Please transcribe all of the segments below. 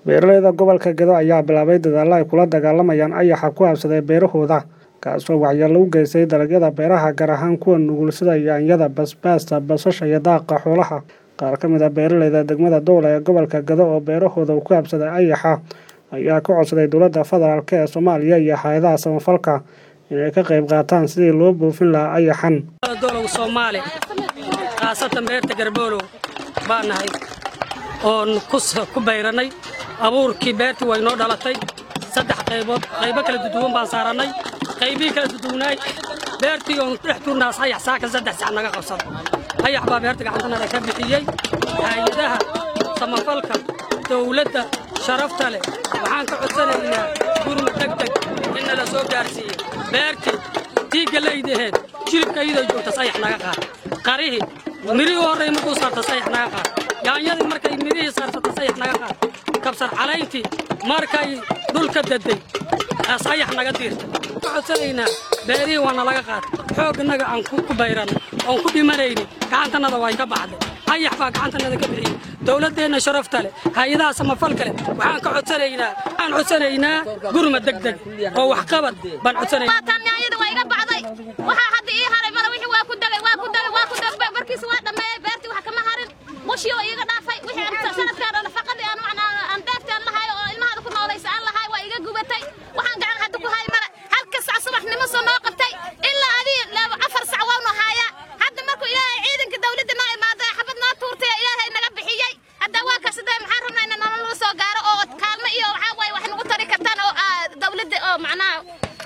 beeraleyda gobolka gedo ayaa bilaabay dadaalo ay kula dagaalamayaan ayaxa ku habsaday beerahooda kaasoo waxyeello u geystay dalagyada beeraha gaar ahaan kuwa nugul sida yaanyada basbaasta basasha iyo daaqa xoolaha qaar ka mid a beeraleyda degmada dowla ee gobolka gedo oo beerahooda uu ku habsaday ayaxa ayaa ka codsaday dowladda federaalk ee soomaaliya iyo hay-adaha samafalka inay ka qayb qaataan sidii loo buufin lahaa ayaxan dowlow soomaali khaasatan beerta garboolow baa nahay oon ku bayrannay abuurkii beertii way noo dhalatay saddex qaybood qaybo kala duduwan baan saarannay qaybihii kala duduwnaay beertii oon dhex tuurnaas ayax saaka saddex sac naga qabsada ayax baa beerta gacantanada ka bixiyey hay-adaha samafalka dowladda sharafta leh waxaan ka codsanaynaa gurma degdeg in nala soo gaarsiiye beertii diigga laydaheed jilibka iyadoo joogta sayax naga qaad qarihii mirihii u horray markuu saarta sayax naga qaad yaanyadii markay mirihii saartata sayax naga qaad kabsar calayntii markay dhulka daday sayax naga diirta ka codsanaynaa beerihii waa nalaga qaad xoog innaga aan ku bayran oon ku dhimanayni gacantannada way ka baxday ayax baa gacantannada ka bixiyey dowladdeenna sharafta leh hay-adaha samafalka leh waxaan ka codsanaynaa waxaan codsanaynaa gurma degdeg oo waxqabad baan codsanaynaa yaanyada waa iga bacday waxaa hadda ii haray mala wixii waa ku dagay waa ku dagay waa ku dagay barkiisa waa dhammeeyey beertii wax kama harin bushii oo iiga dhaafay wixii aan sanadkaan nafaqadii aan macnaa aan beertii aan lahaay oo ilmahada ku noolaysa aan lahaay waa iga gubatay waxaan gacan hadda ku hay male halka sac subaxnimo soo noo qabtay ilaa adii afar sac waanu haayaa hadda markuu ilaahay ciidanka dawladda noo imaaday xabad noo tuurtay ilaahay naga bixiyey hadda waa kasidee maxaan rabnaa in nolol laga soo gaaro oo kaalmo iyo waxaa waaye wax nagu tari kartaan oo dawladda oo macnaha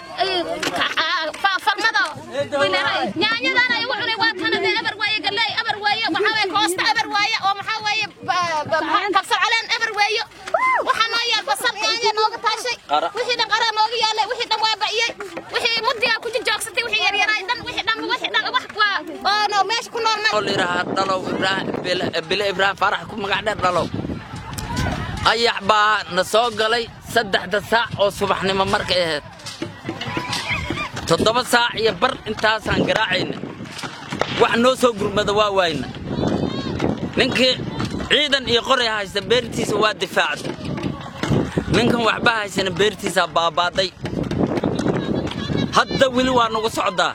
farmada yaanyadaan ay ugu cunay waa kanade eber waaye galley eber waaye waxaa waaye koosta eber waaye oo maxaa waaye kabsar caleen eber waaye waxaa noo yaal basal yaanya nooga taashay wixii dhan qaraa nooga yaalay wixii dhan waa ba'iyey wixii mudigaa ku jijoogsatay wixii yaryaraay dhan wixii dhan wixii dhan wax waa oo meesha ku nool oo layidhaahaa dhalow ibraahim bile ibraahim faarax ku magac dheer dhalow ayax baa na soo galay saddexda saac oo subaxnimo markay ahayd toddoba saac iyo bar intaasaan garaacayna wax noo soo gurmada waa waayna ninkii ciidan iyo qoray haysta beertiisa waa difaacday ninkan waxba haysana beertiisaa baabaaday hadda weli waa nagu socdaa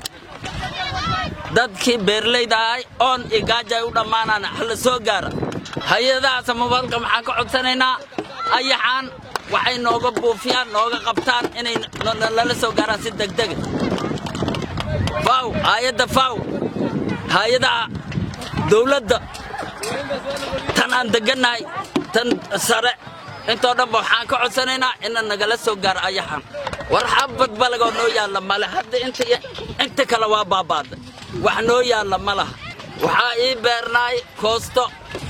dadkii beerlayda ahay oon iyo gaaja ay u dhammaanaan hala soo gaara hay-adaha samafalka maxaan ka codsanaynaa ayaxaan waxay nooga buufiyaan nooga qabtaan inay nala soo gaaraan si degdega faw hay-adda faw hay-adaha dawladda tan aan degannahay tan sare intoo dhanba waxaan ka codsanaynaa ina nagala soo gaaro ayaxaan war xabad balagoo noo yaalla male hadda inta kale waa baabaaday wax noo yaalla ma laha waxaa ii beernaay koosto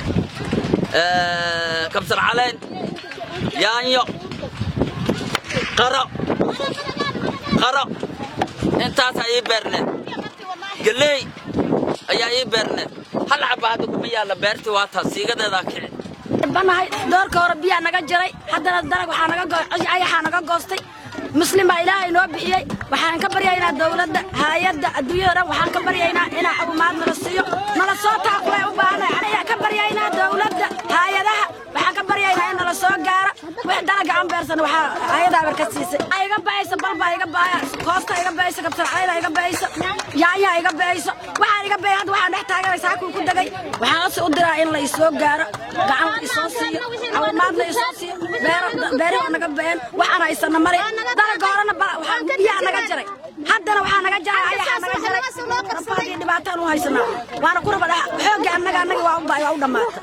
kabsar caleen yaanyo qaro qaro intaasaa ii beerneed galeey ayaa ii beerneed hal xaba hadda kuma yaalla beertii waa taas siigadeedaa kici banahay doorka hore biyaa naga jiray haddana dalag ayaxaa naga goostay muslim baa ilaahay noo bixiyey waxaan ka baryaynaa dawladda haayadda adduunyada dhan waxaan ka baryaynaa inaa cabumaad nala siiyo nala soo taaqulay u baahnay anigaa ka baryaynaa dawladda haayadaha waxaan ka baryaynaa in nala soo gaara wix dalaga aan beersan waxaa haayada abar ka siisay iga ba'aysa balbaa iga ba'aya koosta iga ba'aysa kabsar calayda iga ba'aysa yaanyaa iga ba'aysa waxaan iga ba'ay hadda waxaan dhex taaganaysa hakuu ku degay waxaan ose u diraa in la isoo gaaro gacan la isoo siiyo cabumaad la isoo siiyo beeraha naga ba'een waxaan haysana male dalaga horena biyaa naga jaray haddana waxaa naga jaray ayaxaa naga jaray rafaadii dhibaataan u haysanaa waana ku raba xoogga annaga annaga waa u dhammaata